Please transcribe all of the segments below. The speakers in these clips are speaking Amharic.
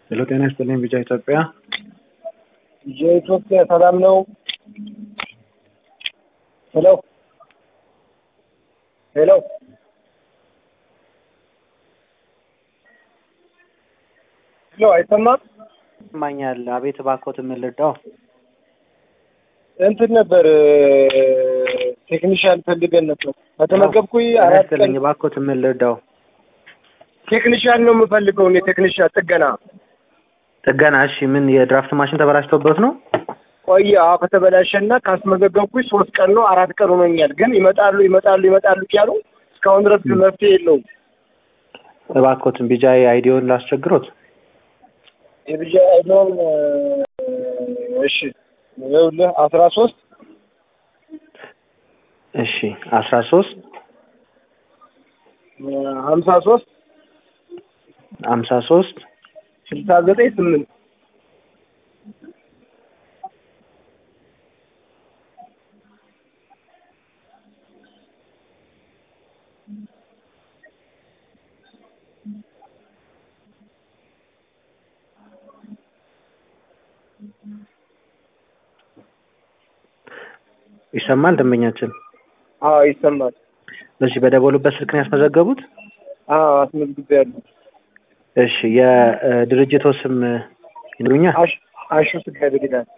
ሄሎ ጤና ይስጥልኝ ቢጫ ኢትዮጵያ የኢትዮጵያ ሰላም ነው። ሄሎ ሄሎ ሄሎ አይሰማም? ይሰማኛል። አቤት እባክዎት ምን ልርዳው? እንትን ነበር ቴክኒሻን ፈልገን ነበር። ከተመገብኩኝ ጤና አራት ቀን ይስጥልኝ እባክዎት ምን ልርዳው? ቴክኒሻን ነው የምፈልገው እኔ ቴክኒሻን ጥገና ጥገና። እሺ ምን የድራፍት ማሽን ተበላሽቶበት ነው? ቆየ አዎ ከተበላሸና ካስመዘገብኩኝ ሶስት ቀን ነው አራት ቀን ሆኖኛል። ግን ይመጣሉ ይመጣሉ ይመጣሉ እያሉ እስካሁን ድረስ መፍትሄ የለውም። እባክዎትን ቢጃ አይዲዮን ላስቸግሮት። የብቻ አይዶን እሺ ይኸውልህ አስራ ሶስት እሺ አስራ ሶስት ሀምሳ ሶስት ሀምሳ ሶስት ስልሳ ዘጠኝ ስምንት ይሰማል ደንበኛችን? አዎ ይሰማል። እሺ በደወሉበት ስልክ ነው ያስመዘገቡት? አዎ አስመዝግቤያለሁ። እሺ የድርጅቶ ስም ይነግሩኛል? አሽ አሹ ስጋ ቤት ይላል።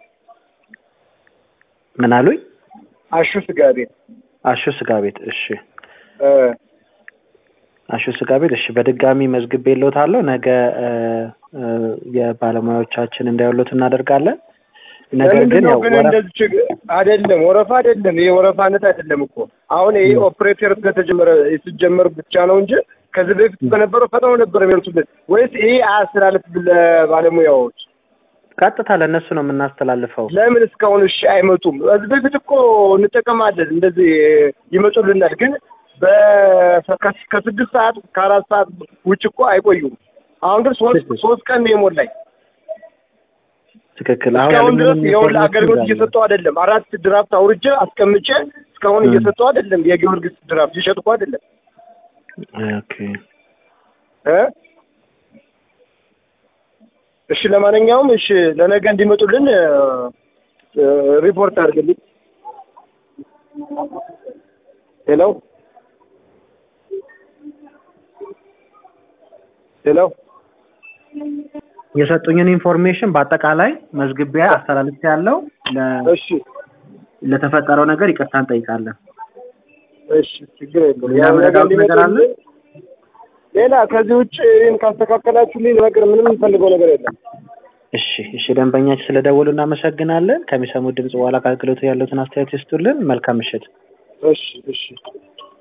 ምን አሉኝ? አሹ ስጋ ቤት አሹ ስጋ ቤት። እሺ እ አሹ ስጋ ቤት። እሺ በድጋሚ መዝግቤ የለውታለሁ። ነገ እ እ የባለሙያዎቻችን እንዳይወሉት እናደርጋለን። ነገር ለምንድን ግን ነው ያው ግን ወረፍ እንደዚህ ችግ- አይደለም ወረፋ አይደለም። ይሄ ወረፋነት አይደለም እኮ አሁን ይሄ ኦፕሬተር ስለተጀመረ ሲጀመር ብቻ ነው እንጂ ከዚህ በፊት በነበረው ፈጥነው ነበር የሚመልሱልን። ወይስ ይሄ አያስተላልፍ ለባለሙያዎች? ቀጥታ ለእነሱ ነው የምናስተላልፈው። ለምን እስካሁን እሺ አይመጡም? ከዚህ በፊት እኮ እንጠቀማለን እንደዚህ ይመጡልናል። ግን በ- ከ- ከስድስት ሰዓት ከአራት ሰዓት ውጭ እኮ አይቆዩም። አሁን ግን ሶስት ትክክል። ሶስት ቀን ነው የሞላኝ። ትክክል። አሁን እስካሁን ድረስ ያለምንም የሁላ ኢንፎርሜሽን አገልግሎት እንዳለ። እየሰጠው አይደለም። አራት ድራፍት አውርጄ አስቀምጬ እስካሁን እ። እየሰጠው አይደለም። የጊዮርጊስ ድራፍት እየሸጡ እኮ አይደለም ኦኬ እ እሺ ለማንኛውም እሺ ለነገ እንዲመጡልን እ፣ እ፣ ሪፖርት አድርግልኝ። ሄሎ ሄሎ የሰጡኝን ኢንፎርሜሽን በአጠቃላይ መዝግቢያ አስተላልፍ ያለው እሺ ለተፈጠረው ነገር ይቅርታ እንጠይቃለን። እሺ ችግር የለውም። ሌላ ያው ነገ መረዳት ነገር አለ? እንዲመጡልን ሌላ ከዚህ ውጭ ይህን ካስተካከላችሁልኝ ነገር ምንም የምፈልገው ነገር የለም። እሺ እሺ፣ ደንበኛችን ስለደወሉ እናመሰግናለን። ከሚሰሙት ድምጽ በኋላ ከአገልግሎቱ ያሉትን አስተያየት ይስጡልን። መልካም ምሽት። እሺ እሺ